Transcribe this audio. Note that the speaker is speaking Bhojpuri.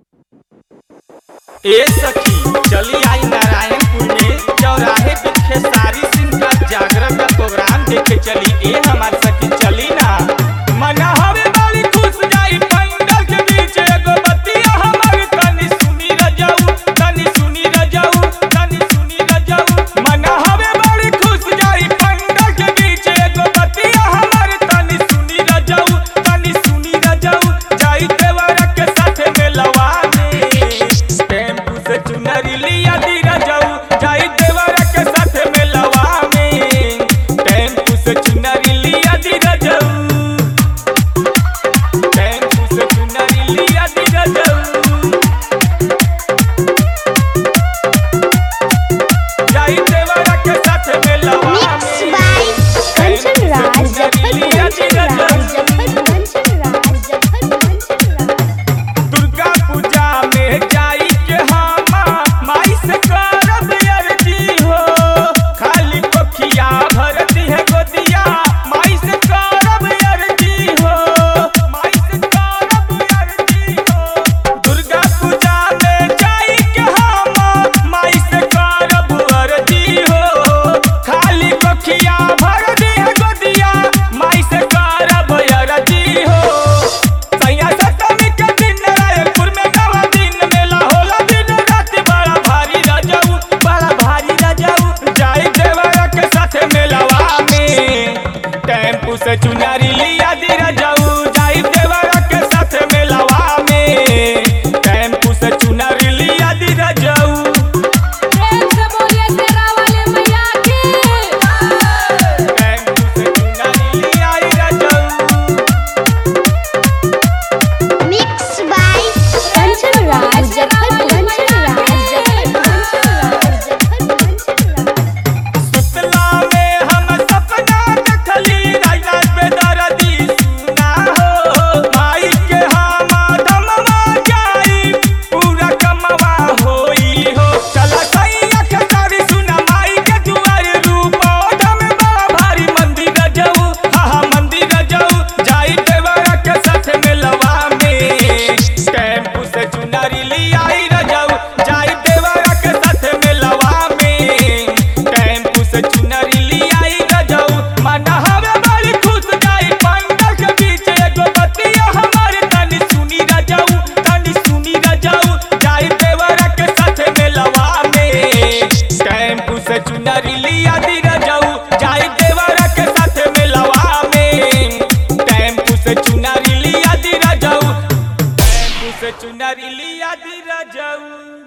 ए सखी चली आई नारायणपुर में चौराहे पे खेसारी सिंह का जागरण का प्रोग्राम देखे चली ए हमार सखी चली ना मना हवे बड़ी खुश जाई पंडल के बीच एगो बतिया हमर तनी सुनी रजाऊ तनी सुनी रजाऊ तनी सुनी रजाऊ मना हवे बड़ी खुश जाई पंडल के बीच एगो बतिया हमर तनी सुनी रजाऊ तनी सुनी रजाऊ जाई देवरा के साथे में लवाने टेम्पू से चुनरी लिया दी रजाऊ जाई देवरा के साथे में लवाने टेम्पू से चुनरी लिया दी रजाऊ टेम्पू से चुनरी लिया दी रजाऊ जाई देवरा के साथे में Mixed लवाने by Kanchan Raj, Jafar Kanchan Raj, Jafar Kanchan Raj, Jafar Kanchan Raj. Durga पूजा में जाई के हामा माई से करब अर्जी हो खाली कोखिया भरती है गोदिया माई से करब अर्जी हो माई से करब अर्जी हो दुर्गा पूजा में जाई के हामा माई से करब अर्जी हो खाली कोखिया भरती है गोदिया माई से करब अर्जी हो सैया सप्तमी के दिन रायपुर में नवा दिन मेला होला दिन रात बड़ा भारी रजाऊ बड़ा भारी रजाऊ जाई देवरा के साथे मेलावा में टेम्पू से चुनारी लिया दी रजाऊ जाई देवरा के साथे मेलावा में टेम्पू से चुनारी लिया दी रजाऊ प्रेम से बोलिए तेरा वाले मैया की टेम्पू से चुनारी लिया दी रजाऊ Mixed by Kanchan Raj, Jafar Kanchan Raj, Jafar Kanchan Raj, Jafar Kanchan Raj. सुतला में हम सपना देखली राजा बेदर्दी सुना हो माई के हम धमवा जाई पूरा कमवा होई हो चला सही अख सारी सुना माई के दुआर रूप धम बड़ा भारी मंदिर जाऊ हा हा मंदिर जाऊ जाई देवरा के साथ मिलवा में टेम्पू से चुनरी लियाई रजाऊ जाई देवरा के साथ मिलवा में टेम्पू से चुनरी लियाई रजाऊ मना हवे बड़ी खुश जाई पंडल के बीच एगो बतिया हमारे तनी सुनी रजाऊ तनी सुनी रजाऊ जाई देवरा के साथ मिलवा में टेम्पू से चुनरी लिया दी रजाऊ जाई देवरा के साथ मिलवा में टेम्पू से चुनरी लिया दी रजाऊ टेम्पू से चुनरी लिया दी रजाऊ